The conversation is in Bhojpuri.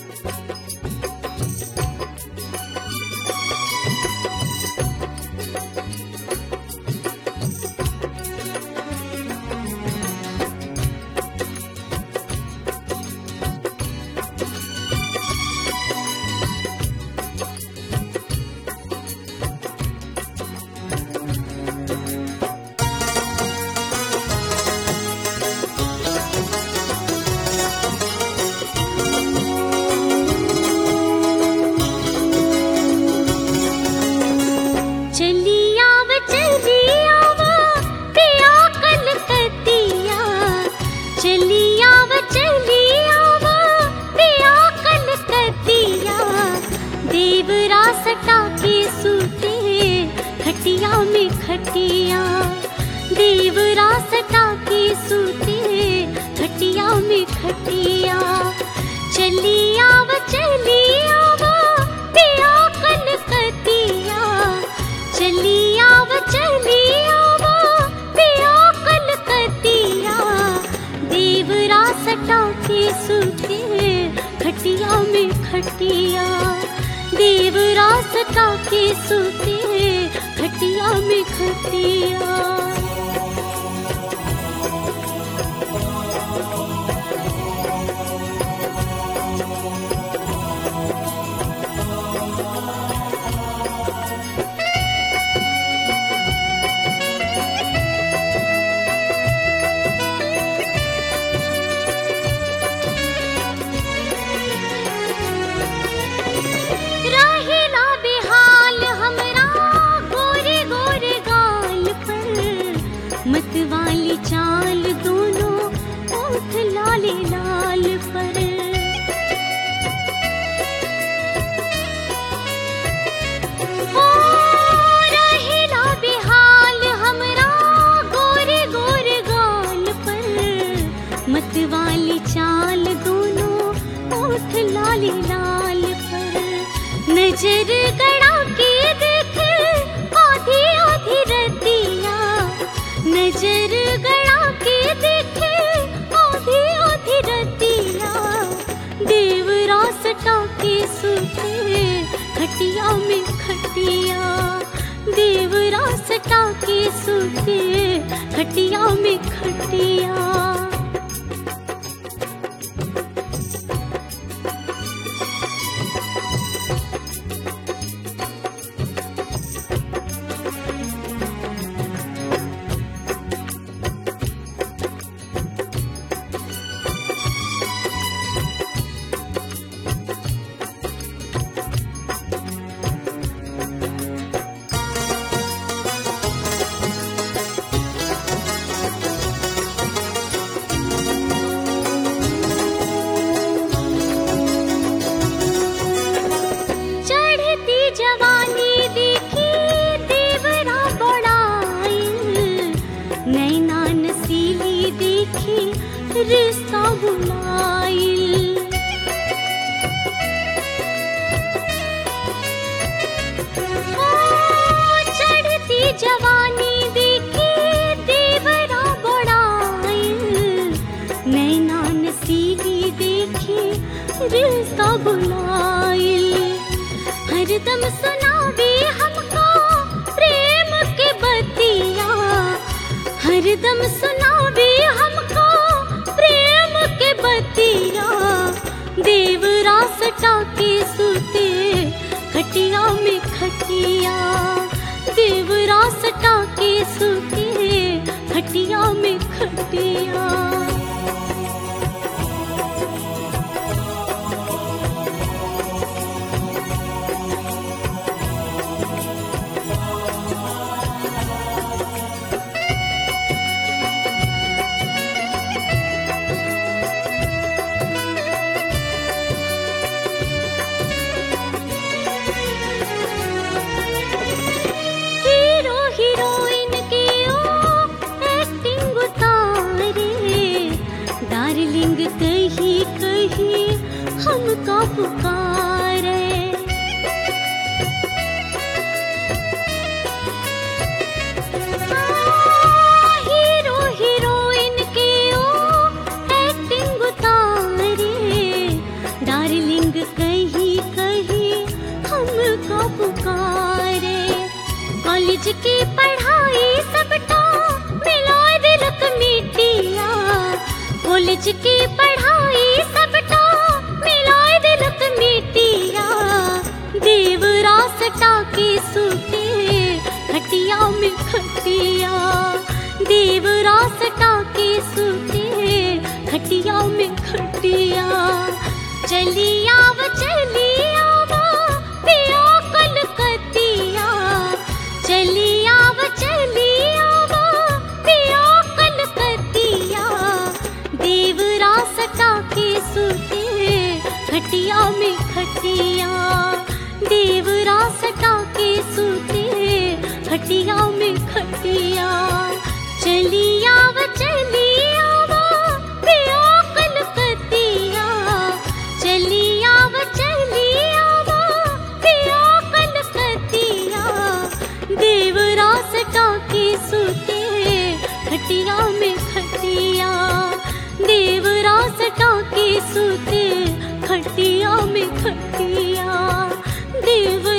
चलियाव चलियाव पिया कलकतिया चलियाव चलियाव पिया कलकतिया देवरा सटा के सूते खटिया में खटिया देवरा सटा के सूते खटिया में खटिया चलियाव चलियाव पिया कलकतिया चलियाव चलियाव पिया कलकतिया देवरा सटा के सूते खटिया में खटिया देवरा सटा के सूते खटिया में खटिया रहेला बेहाल हमरा गोरे गोरे गाल पर मतवाली चाल दोनों ओठ लाले लाल पर हो रहेला बेहाल हमरा गोरे गोरे गाल पर मतवाली चाल दोनों ओठ लाले लाल पर नजर गड़ा के देख आधी आधी रतिया नजर गड़ा के देख आधी आधी रतिया देवरा सटा के सूते खटिया में खटिया देवरा सटा के सूते खटिया में खटिया चढ़ती जवानी देखी देवरा बड़ाइल नैना नसीली देखी रिश्ता बुलाइल ओ, चढ़ती जवानी देखी देवरा बड़ाइल नैना नसीली देखी रिश्ता बुलाइल हरदम सुनावे हमको प्रेम के बतिया हरदम सुनावे हमको प्रेम के बतिया देवरा सटा के सूते खटिया में खटिया देवरा सटा के सूते खटिया में खटिया हीरो हीरोइन की ओ एक्टिंग उतारे कॉलेज की पढ़ाई सबटा मिला दिलक मिटिया कॉलेज की पढ़ाई सबटा मिला दिलक मिटिया देवरा सटा के सूते खटिया में खटिया देवरा सटा के सूते खटिया में खटिया चली आव चली आवा पिया कलकतिया चली आव चली आवा पिया कलकतिया देवरा सटा के सूते खटिया में खटिया देवरा सटा के सूते खटिया में खटिया चली आव चली आवा पिया कलकतिया चली आव चली आवा पिया कलकतिया देवरा सटा के सूते खटिया में खटिया देवरा सटा के सूते खटिया में खटिया देव